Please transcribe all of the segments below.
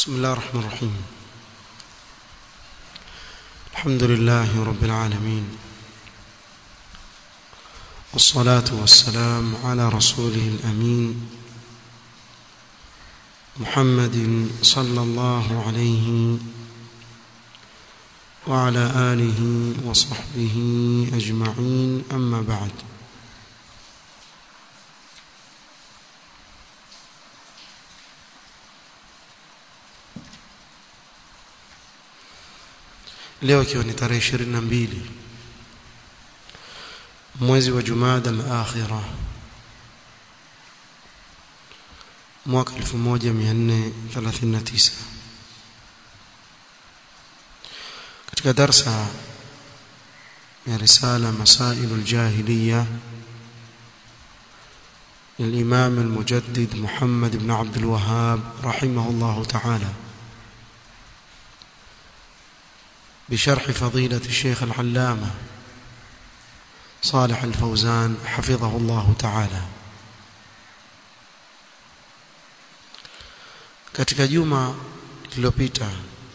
بسم الله الرحمن الرحيم الحمد لله رب العالمين والصلاة والسلام على رسوله الأمين محمد صلى الله عليه وعلى آله وصحبه أجمعين أما بعد leo ikiwa ni tarehe ishirini na mbili mwezi wa Jumada al-Akhira mwaka 1439 katika darsa ya risala Masail al-Jahiliya للإمام المجدد محمد بن عبد الوهاب رحمه الله تعالى بشرح فضيلة الشيخ العلامة صالح الفوزان حفظه الله تعالى katika juma lililopita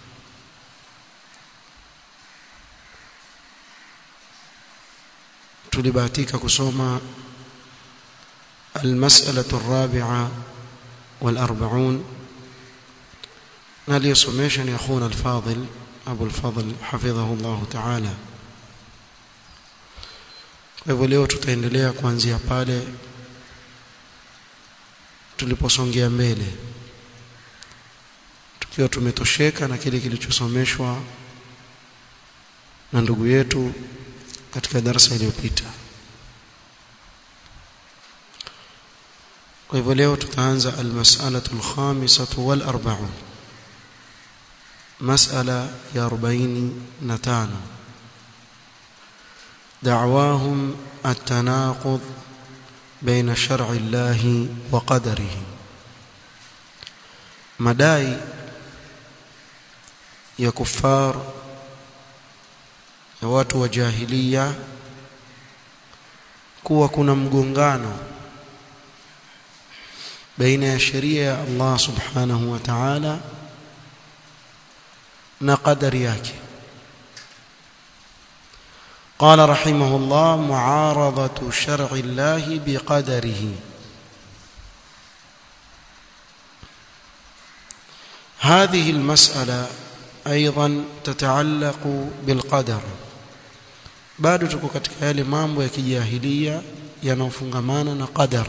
tulibahatika kusoma المسألة الرابعة والأربعون ناليسوميشن أخونا الفاضل أبو الفضل حفظه الله تعالى kwa hivyo leo tutaendelea kuanzia pale tuliposongea mbele tukiwa tumetosheka na kile kilichosomeshwa na ndugu yetu katika darasa iliyopita kwa hivyo leo tutaanza almas'alatu alkhamisatu wal arba'un mas'ala ya 45 دعواهم التناقض بين شرع الله وقدره مداي ya kufar ya watu wa jahiliya kuwa kuna mgongano baina ya sheria ya Allah subhanahu wa ta'ala na qadari yake قال رحمه الله معارضة شرع الله بقدره هذه المسألة أيضا تتعلق بالقدر bado tuko katika yale mambo ya kijahilia yanayofungamana na qadar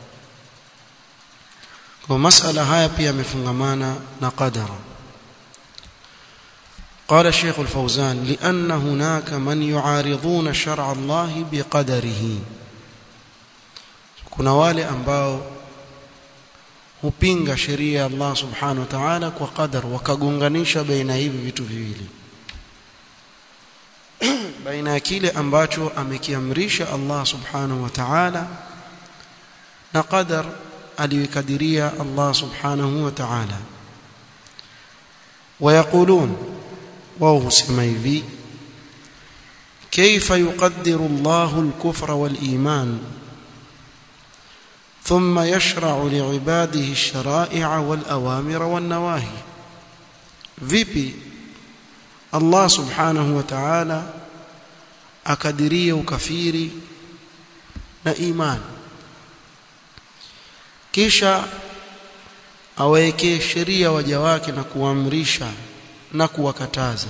kwa masala haya pia yamefungamana na qadara قال الشيخ الفوزان لأن هناك من يعارضون شرع الله بقدره kuna wale ambao hupinga sheria ya Allah subhanahu wa ta'ala kwa qadar wakagonganisha baina hivi vitu viwili baina ya kile ambacho amekiamrisha Allah subhanahu wa ta'ala na qadar aliyokadiria Allah subhanahu wa ta'ala ويقولون wao husema hivi kaifa yuqaddiru Allahu al-kufra wal-iman thumma yashra'u li'ibadihi ash-shara'i'a wal-awamira wan-nawahi vipi Allah subhanahu wa ta'ala akadiria ukafiri na iman kisha awawekee sheria waja wake na kuamrisha na kuwakataza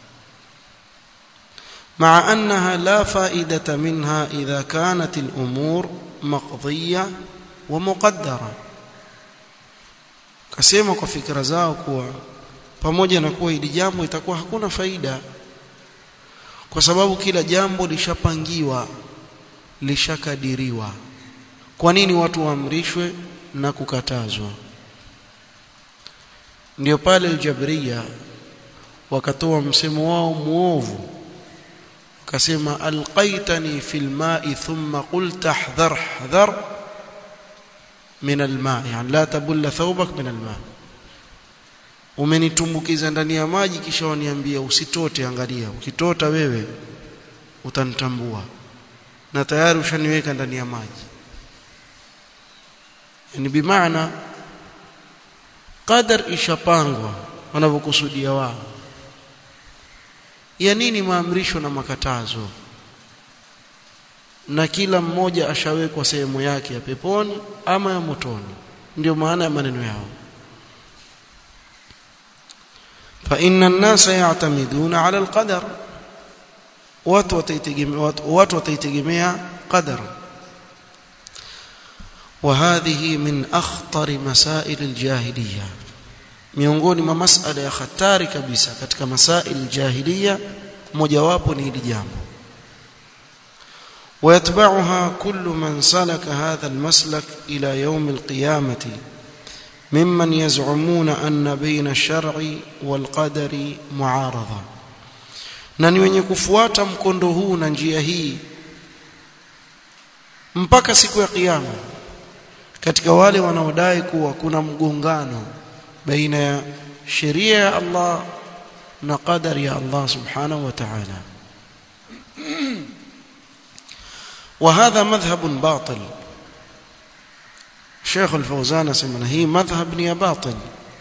مع أنها لا فائدة منها إذا كانت الأمور مقضية ومقدرة kasema kwa fikra zao kuwa pamoja na kuwa hili jambo itakuwa hakuna faida kwa sababu kila jambo lishapangiwa lishakadiriwa kwa nini watu waamrishwe na kukatazwa ndio pale aljabriya wakatoa msemo wao muovu wakasema alqaitani fil ma'i thumma qulta ahdhar ahdhar min alma yani la tabulla thawbak min alma umenitumbukiza ndani ya maji kisha waniambia usitote angalia ukitota wewe utanitambua na tayari ushaniweka ndani ya maji yani bimaana qadar ishapangwa wanavyokusudia wao ya nini maamrisho na makatazo na kila mmoja ashawekwa sehemu yake ya peponi ama ya motoni ndio maana ya maneno yao fa inna an-nasa ya'tamiduna 'ala al-qadar watu wataitegemea watu wataitegemea qadar وهذه من أخطر مسائل الجاهلية miongoni mwa masala ya hatari kabisa katika masail jahiliya mojawapo ni hili jambo ويتبعها كل من سلك هذا المسلك إلى يوم القيامة ممن يزعمون أن بين الشرع والقدر معارضة na ni wenye kufuata mkondo huu na njia hii mpaka siku ya kiyama katika wale wanaodai kuwa kuna mgongano baina ya sheria ya Allah na qadari ya Allah subhanahu wa ta'ala وهذا مذهب باطل شيخ الفوزان سمنا هي مذهب يا باطل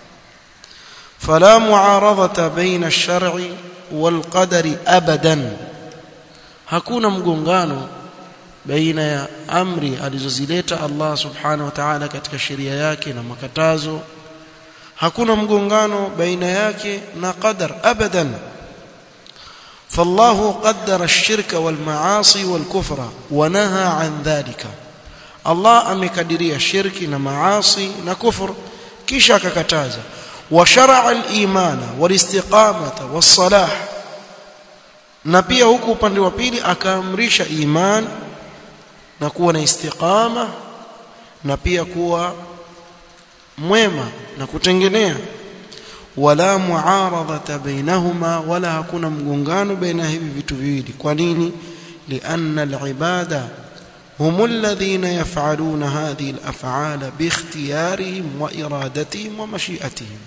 فلا معارضة بين الشرع والقدر أبدا hakuna mgongano baina ya amri alizozileta Allah subhanahu wa ta'ala katika sheria yake na makatazo hakuna mgongano baina yake na qadar abadan فالله قدر الشرك والمعاصي والكفر ونهى عن ذلك الله amekadiria shirki na maasi na kufur kisha akakataza وشرع الايمان والاستقامه والصلاح na pia huku upande wa pili akaamrisha iman na kuwa na istiqama na pia kuwa mwema na kutengenea wala muaradhata bainahuma wala hakuna mgongano baina hivi vitu viwili kwa nini lianna alibada هم الذين يفعلون هذه الافعال باختيارهم وارادتهم ومشيئتهم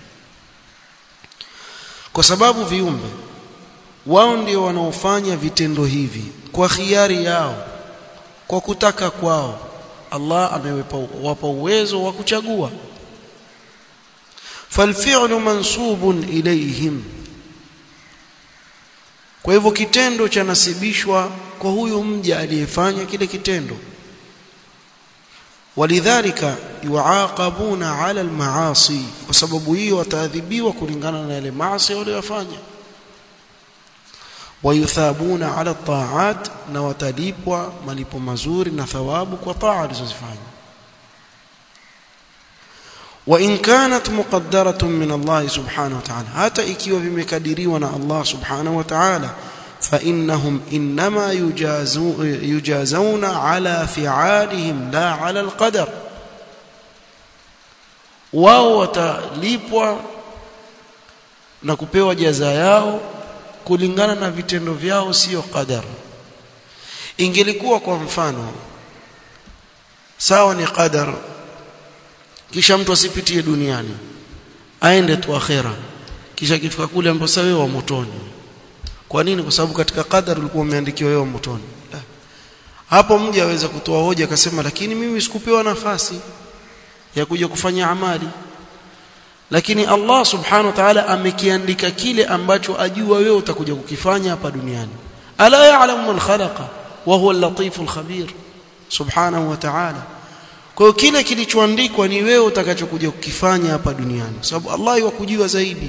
kwa sababu viumbe wao ndio wanaofanya vitendo hivi kwa khiari yao kwa kutaka kwao Allah amewapa uwezo wa kuchagua falfi'lu mansubun ilayhim kwa hivyo kitendo cha nasibishwa kwa huyu mja aliyefanya kile kitendo walidhalika yuaqabuna ala almaasi kwa sababu hiyo wataadhibiwa kulingana na yale maasi waliyofanya wayuthabuna ala taat na watalipwa malipo mazuri na thawabu kwa taa alizozifanya وإن كانت مقدرة من الله سبحانه وتعالى حتى ikiwa vimekadiriwa na Allah subhanahu wa ta'ala فإنهم إنما يجازون على فعالهم لا على القدر wao watalipwa na kupewa jaza yao kulingana na vitendo vyao sio qadar ingelikuwa kwa mfano sawa ni qadar kisha mtu asipitie duniani aende tu akhera kisha kifika kule ambapo sasa wewe wa motoni kwa nini kwa sababu katika qadar ulikuwa umeandikiwa wewe motoni hapo mja aweza kutoa hoja akasema lakini mimi sikupewa nafasi ya kuja kufanya amali lakini Allah subhanahu wa ta'ala amekiandika kile ambacho ajua wewe utakuja kukifanya hapa duniani ala ya'lamu man khalaqa wa huwa al-latiful khabir subhanahu wa ta'ala kwa hiyo kile kilichoandikwa ni wewe utakachokuja kukifanya hapa duniani sababu Allah yakujua zaidi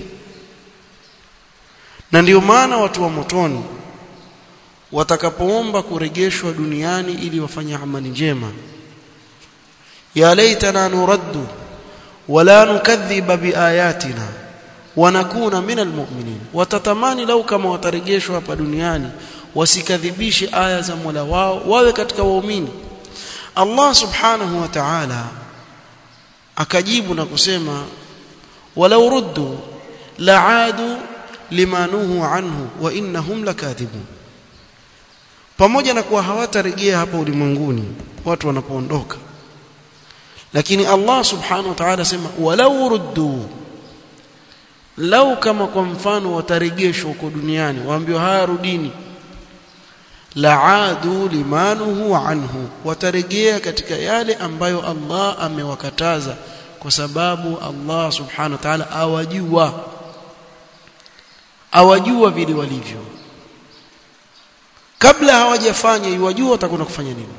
na ndio maana watu wa motoni watakapoomba kurejeshwa duniani ili wafanye amali njema ya laitana nuraddu wala nukadhiba biayatina wanakuna minal mu'minin watatamani lau kama watarejeshwa hapa duniani wasikadhibishe aya za Mola wao wawe katika waumini Allah subhanahu wa ta'ala akajibu na kusema walau ruddu la'adu limanuhu anhu wa innahum lakathibun pamoja na kuwa hawatarejea hapa ulimwenguni watu wanapoondoka lakini Allah subhanahu wa ta'ala sema walau ruddu lau kama kwa mfano watarejeshwa huko duniani waambiwa haya rudini laadu limanuhu anhu watarejea katika yale ambayo Allah amewakataza kwa sababu Allah subhanahu wa ta'ala awajua awajua vile walivyo kabla hawajafanya iwajua watakwenda kufanya nini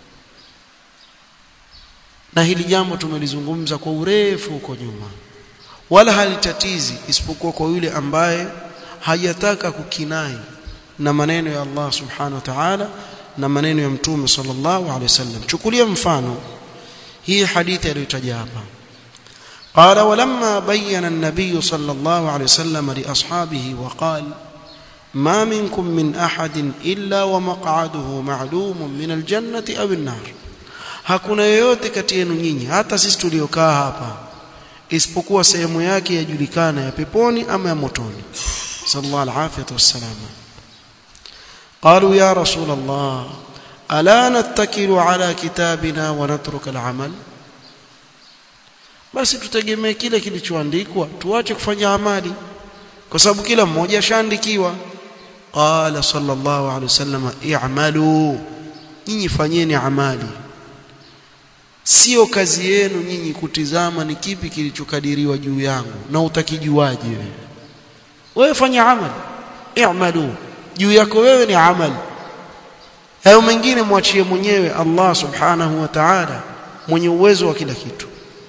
na hili jambo tumelizungumza kwa urefu huko nyuma wala halitatizi isipokuwa kwa yule ambaye hajataka kukinai na maneno ya Allah subhanahu wa ta'ala na maneno ya mtume sallallahu alaihi wasallam chukulia mfano hii hadithi aliyotaja hapa قال ولما بين النبي صلى الله عليه وسلم لاصحابه وقال ما منكم من احد الا ومقعده معلوم من الجنه او النار hakuna yoyote kati yenu nyinyi hata sisi tuliokaa hapa isipokuwa sehemu yake yajulikana ya peponi ama ya motoni sallallahu alaihi wasallam قالوا يا رسول الله الا نتكل على كتابنا ونترك العمل basi tutegemee kile kilichoandikwa tuache kufanya amali kwa sababu kila mmoja ashaandikiwa qala sallallahu alaihi wasallam i'malu nyinyi fanyeni amali sio kazi yenu nyinyi kutizama ni kipi kilichokadiriwa juu yangu na utakijuaje wewe wewe fanya amali i'malu juu yako wewe ni amali hayo mengine mwachie mwenyewe Allah subhanahu wa ta'ala mwenye uwezo wa kila kitu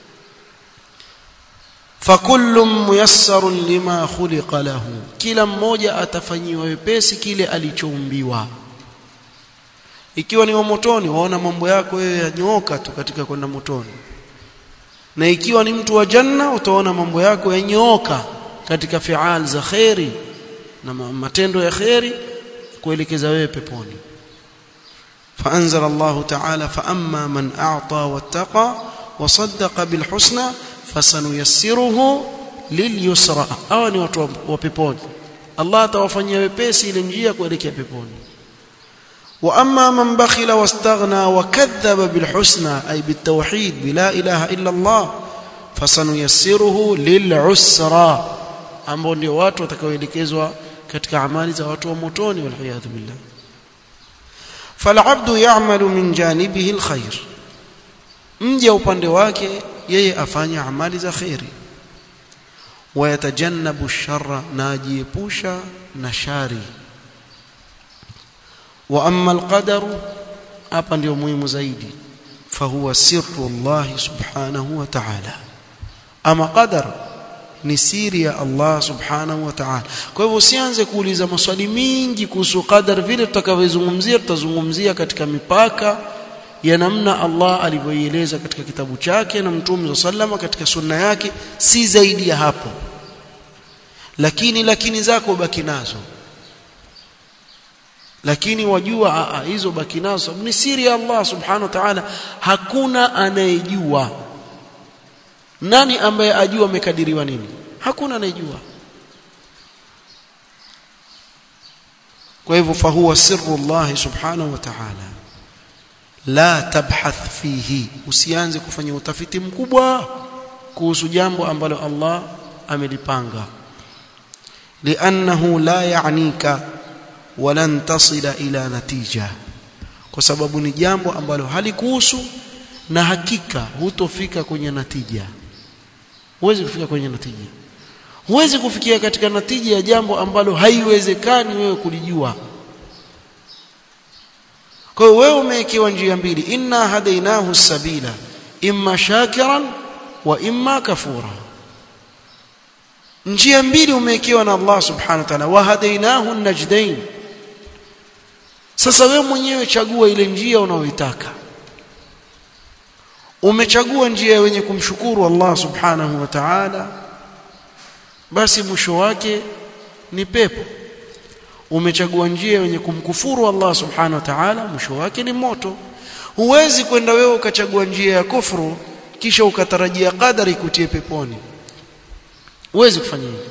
fakullu muyassarun lima khuliqa lahu kila mmoja atafanyiwa wepesi kile alichoumbiwa ikiwa ni wa motoni waona mambo yako wewe yanyooka tu katika kwenda motoni na ikiwa ni mtu wa janna utaona mambo yako yanyooka katika fial za khairi na matendo ya khairi kuelekeza wewe peponi فأنزل الله تعالى فأما من أعطى واتقى وصدق بالحسنى فسنيسره لليسرى أو ni watu wa peponi Allah atawafanyia wepesi ile njia kuelekea peponi واما من بخل واستغنى وكذب بالحسنى اي بالتوحيد بلا اله الا الله فسنيسره للعسرى ambao ndio watu watakaoelekezwa katika amali za watu wa motoni walhiyadhu billah falabdu ya'malu min janibihi alkhair mja upande wake yeye afanya amali za khairi wayatajannabu ash-sharra na ajiepusha na shari wa amma alqadaru hapa ndio muhimu zaidi fahuwa sirru Allah subhanahu wa ta'ala ama qadar ni siri ya Allah subhanahu wa ta'ala kwa hivyo usianze kuuliza maswali mingi kuhusu qadar vile tutakavyozungumzia tutazungumzia katika mipaka ya namna Allah alivyoieleza katika kitabu chake na mtume sallama katika sunna yake si zaidi ya hapo lakini lakini zako baki nazo lakini wajua a, hizo baki nazo ni siri ya Allah subhanahu wa ta'ala hakuna anayejua nani ambaye ajua amekadiriwa nini hakuna anayejua kwa hivyo fahuwa sirru Allah subhanahu wa ta'ala la tabhath fihi usianze kufanya utafiti mkubwa kuhusu jambo ambalo Allah amelipanga li'annahu la ya'nika walan tasila ila natija kwa sababu ni jambo ambalo halikuhusu na hakika hutofika kwenye natija huwezi kufika kwenye natija huwezi kufikia katika natija ya jambo ambalo haiwezekani wewe kulijua kwa hiyo wewe umewekewa njia mbili inna hadainahu sabila imma shakiran wa imma kafura njia mbili umewekewa na Allah subhanahu wa ta'ala wa hadainahu najdain sasa wewe mwenyewe chagua ile njia unayoitaka umechagua njia wenye kumshukuru Allah subhanahu wa ta'ala basi mwisho wake ni pepo umechagua njia wenye kumkufuru Allah subhanahu wa ta'ala mwisho wake ni moto huwezi kwenda wewe ukachagua njia ya kufuru kisha ukatarajia kadari kutie peponi huwezi kufanya hivyo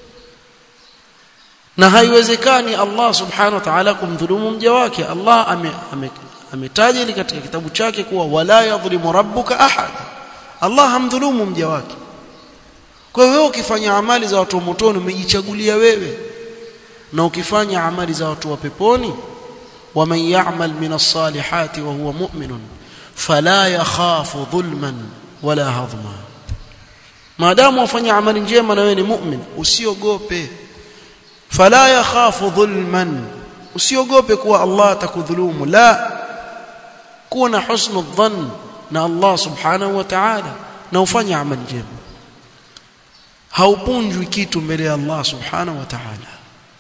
na haiwezekani Allah subhanahu wa ta'ala kumdhulumu mja wake Allah ametaja ame, katika kitabu chake kuwa wala yadhlimu rabbuka ahad Allah hamdhulumu mja wake kwa hiyo ukifanya amali za watu wa motoni umejichagulia wewe na ukifanya amali za watu wa peponi waman ya'mal min as-salihati wa huwa mu'minun fala yakhafu dhulman wala hadhma maadamu wafanya amali njema na wewe ni mu'min usiogope fala yakhafu dhulman usiogope kuwa Allah atakudhulumu la kuwa na husnu dhann na Allah subhanahu wa ta'ala na ufanye amali njema haupunjwi kitu mbele ya Allah subhanahu wa ta'ala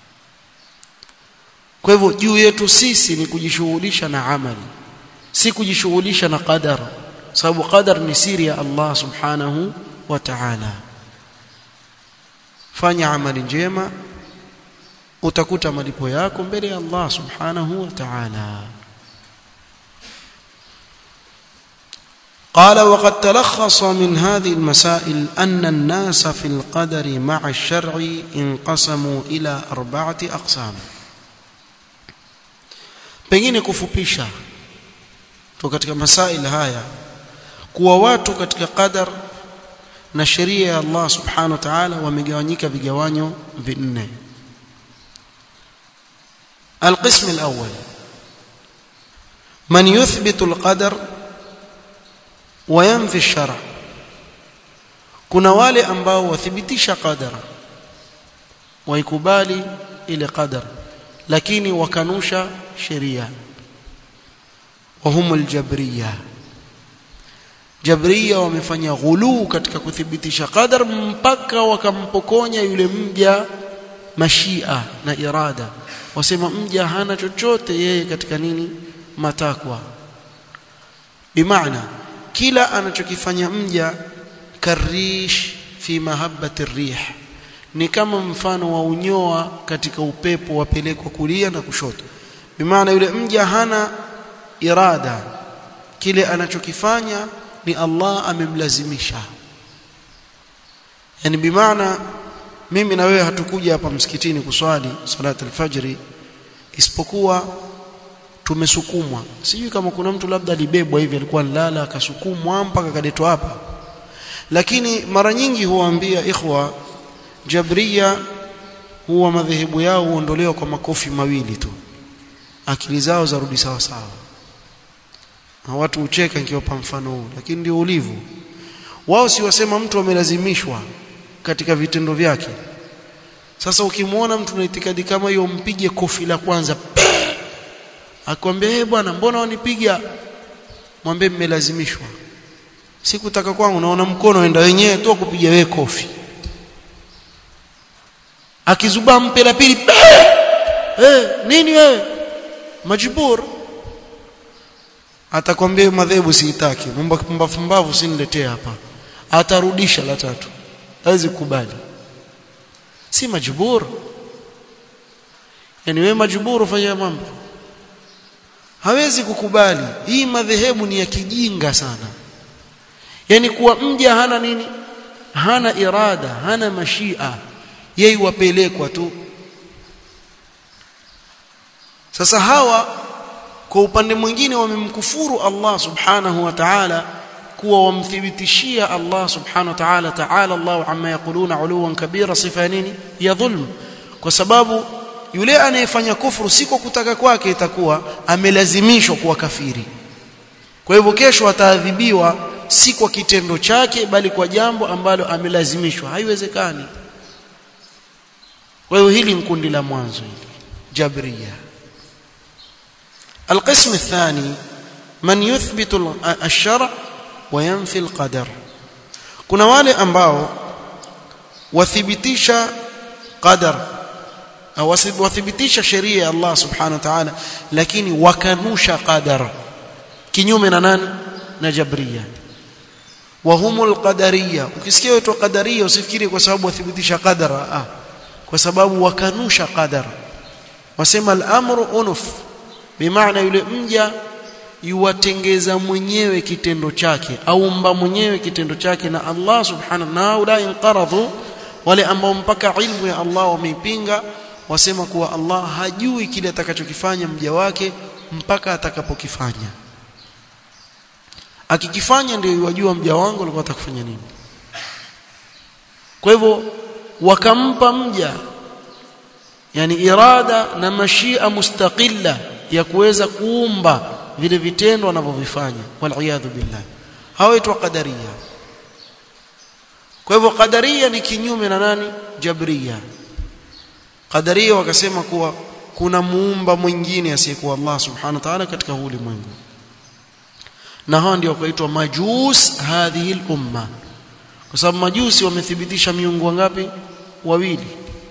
kwa hivyo juu yetu sisi ni kujishughulisha na amali si kujishughulisha na qadar sababu qadar ni siri ya Allah subhanahu wa ta'ala fanya amali njema utakuta malipo yako mbele ya Allah subhanahu wa ta'ala قال وقد تلخص من هذه المسائل أن الناس في القدر مع الشرع انقسموا إلى أربعة أقسام pengine kufupisha tu katika masail haya kuwa watu katika qadar na sheria ya Allah subhanahu wa ta'ala wamegawanyika vigawanyo vinne القسم الأول من يثبت القدر وينفي الشرع kuna wale ambao wathibitisha qadara waikubali ile qadara lakini wakanusha sheria wahum aljabriya jabriya wamefanya ghuluu katika kuthibitisha qadar mpaka wakampokonya yule mja mashia na irada wasema mja hana chochote yeye katika nini matakwa bimaana kila anachokifanya mja karish fi mahabbati rih ni kama mfano wa unyoa katika upepo wapelekwa kulia na kushoto bimaana yule mja hana irada kile anachokifanya ni Allah amemlazimisha yani bimaana mimi na wewe hatukuja hapa msikitini kuswali salati alfajri isipokuwa tumesukumwa sijui kama kuna mtu labda alibebwa hivi alikuwa nilala akasukumwa mpaka akaletwa hapa lakini mara nyingi huwaambia ikhwa jabria huwa madhehebu yao huondolewa kwa makofi mawili tu akili zao zarudi sawa sawa na watu ucheka nikiwapa mfano huu lakini ndio ulivyo wao si wasema mtu amelazimishwa katika vitendo vyake sasa ukimwona mtu na itikadi kama hiyo mpige kofi la kwanza akwambia eh bwana mbona wanipiga mwambie mmelazimishwa sikutaka kwangu naona mkono enda wenyewe tu kupiga wewe kofi akizubaa mpe la pili eh nini wewe majibur atakwambia madhehebu siitaki mambo pumbavu mbavu siniletee hapa atarudisha la tatu hawezi kukubali si majbur yani wewe majbur ufanya mambo hawezi kukubali hii madhehebu ni ya kijinga sana yani kuwa mja hana nini hana irada hana mashia yeye wapelekwa tu sasa hawa kwa upande mwingine wamemkufuru Allah subhanahu wa ta'ala kuwa wamthibitishia Allah subhanahu wa ta'ala ta'ala Allah amma yaquluna uluwan kabira sifa nini ya dhulm kwa sababu yule anayefanya kufuru si kwa kutaka kwake itakuwa amelazimishwa kuwa kafiri kwa hivyo kesho ataadhibiwa si kwa kitendo chake bali kwa jambo ambalo amelazimishwa haiwezekani kwa hiyo hili ni kundi la mwanzo hili jabriya القسم الثاني من يثبت الشرع وينفي القدر kuna wale ambao wathibitisha qadar au wathibitisha sheria ya Allah subhanahu wa ta'ala lakini wakanusha qadar kinyume na nani na jabriya wahumul qadariyya ukisikia watu qadariyya usifikiri kwa sababu wathibitisha qadara ah kwa sababu wakanusha qadar wasema al-amru unuf bimaana yule mja yuwatengeza mwenyewe kitendo chake aumba mwenyewe kitendo chake na Allah subhanahu na ulai inqaradhu wale ambao mpaka ilmu ya Allah wameipinga wasema kuwa Allah hajui kile atakachokifanya mja wake mpaka atakapokifanya akikifanya ndio yajua mja wangu alikuwa atakufanya nini kwa hivyo wakampa mja yani irada na mashia mustaqilla ya kuweza kuumba vile vitendo wanavyovifanya wal billah hawaitwa qadaria kwa hivyo qadaria ni kinyume na nani jabria qadaria wakasema kuwa kuna muumba mwingine asiyekuwa Allah subhanahu wa ta'ala katika huu ulimwengu na hao ndio wakaitwa majus hadhihi al-umma kwa sababu majusi wamethibitisha miungu wangapi wawili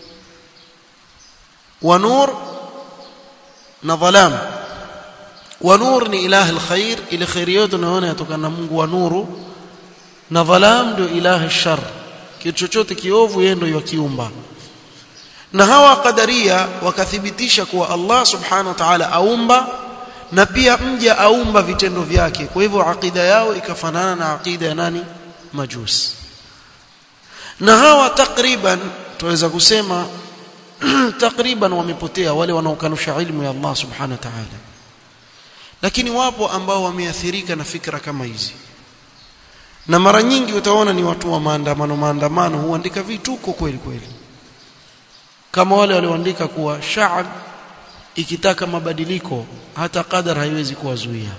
wa nur na dhalam wa nur ni ilahi alkhair ile khair yote unaona yatokana na Mungu wa nuru na dhalam ndio ilahi alshar kitu chochote kiovu yeye ndio yakiumba na hawa qadaria wakathibitisha kuwa Allah subhanahu wa ta'ala aumba na pia mja aumba vitendo vyake kwa hivyo akida yao ikafanana na akida ya nani majusi na hawa takriban tuweza kusema takriban wamepotea wale wanaokanusha ilmu ya Allah subhanahu wa ta'ala lakini wapo ambao wameathirika na fikra kama hizi na mara nyingi utaona ni watu wa maandamano maandamano huandika vituko kweli kweli kama wale walioandika kuwa shaab ikitaka mabadiliko hata qadar haiwezi kuwazuia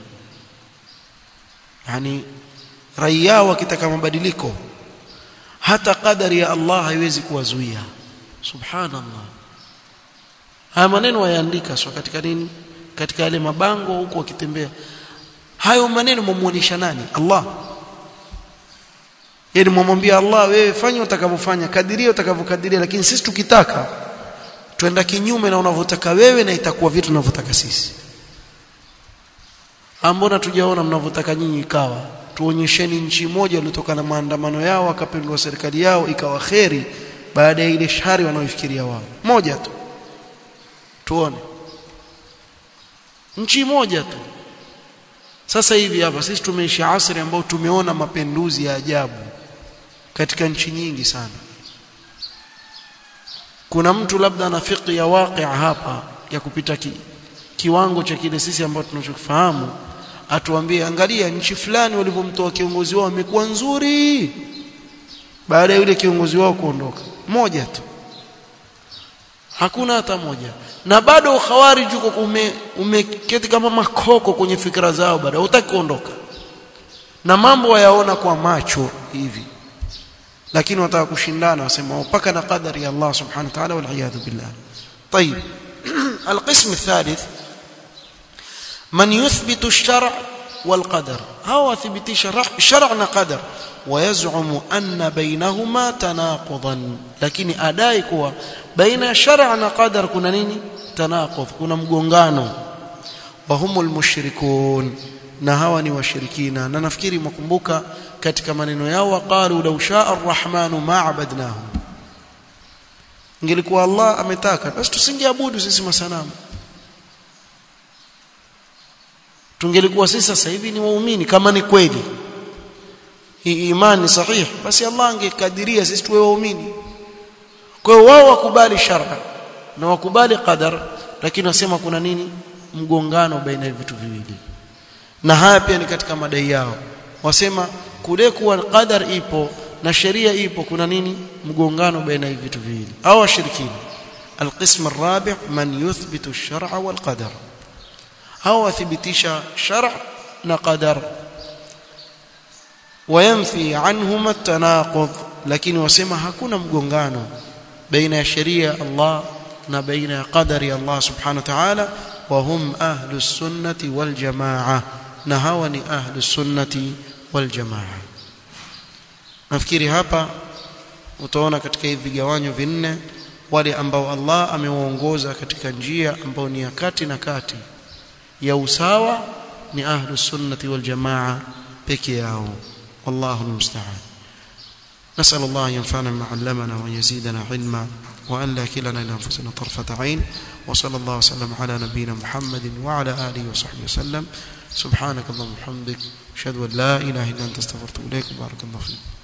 yani raia wakitaka mabadiliko hata qadari ya Allah haiwezi kuwazuia subhanallah haya maneno wayaandika sio katika nini katika yale mabango huko wakitembea hayo maneno mumuonisha nani Allah yani mwamwambia Allah wewe fanya utakavyofanya kadiria utakavyokadiria lakini sisi tukitaka twenda kinyume na unavyotaka wewe na itakuwa vitu tunavyotaka sisi ambona tujaona mnavyotaka nyinyi ikawa tuonyesheni nchi moja iliyotokana na maandamano yao wakapindua serikali yao ikawa kheri baada ya ile shari wanaoifikiria wao moja tu tuone nchi moja tu sasa hivi hapa sisi tumeishi asri ambao tumeona mapinduzi ya ajabu katika nchi nyingi sana kuna mtu labda ana fiqh ya waqi' hapa ya kupita ki, kiwango cha kile sisi ambao tunachofahamu atuambie angalia nchi fulani walivyomtoa kiongozi wao imekuwa nzuri baada ya yule kiongozi wao kuondoka moja tu hakuna hata moja na bado ukhawarij uko ume, umeketi kama makoko kwenye fikra zao bado hutaki kuondoka na mambo wayaona kwa macho hivi lakini wataka kushindana wasema mpaka na qadari ya Allah subhanahu wa ta'ala wal iyad billah طيب القسم الثالث من يثبت الشرع والقدر هو ثبت شرع شرعنا قدر ويزعم أن بينهما تناقضا لكن أداي كوا بين شرعنا قدر كنا نيني تناقض كنا مغونغانو وهم المشركون na hawa ni washirikina na nafikiri mkumbuka katika maneno yao waqalu law shaa arrahmanu ma abadnahum ingelikuwa Allah ametaka basi tusingeabudu sisi masanamu tungelikuwa sisi sasa hivi ni waumini kama ni kweli hii imani sahihi basi Allah angekadiria sisi tuwe waumini kwa hiyo wao wakubali shar'a na wakubali qadar lakini wasema kuna nini mgongano baina ya vitu viwili na haya pia ni katika madai yao wasema kule kuwa qadar ipo na sheria ipo kuna nini mgongano baina ya vitu viwili au washirikina القسم الرابع من يثبت الشرع والقدر أو ثبتش شرع نقدر وينفي عنهما التناقض لكن وسمى hakuna mgongano baina ya sheria Allah na baina ya qadari Allah subhanahu wa ta'ala wa hum ahlus sunnati wal jamaa na hawa ni ahlus sunnati wal jamaa nafikiri hapa utaona katika hivi vigawanyo vinne wale ambao Allah amewaongoza katika njia ambao ni ya kati na kati ya usawa ni ahlus sunnati wal jamaa peke yao wallahu almusta'an نسأل الله أن ينفعنا بما علمنا وأن يزيدنا علما وأن لا كلنا إلى أنفسنا طرفة عين وصلى الله وسلم على نبينا محمد وعلى آله وصحبه وسلم سبحانك اللهم وبحمدك أشهد أن لا إله إلا أنت استغفرت إليك بارك الله فيك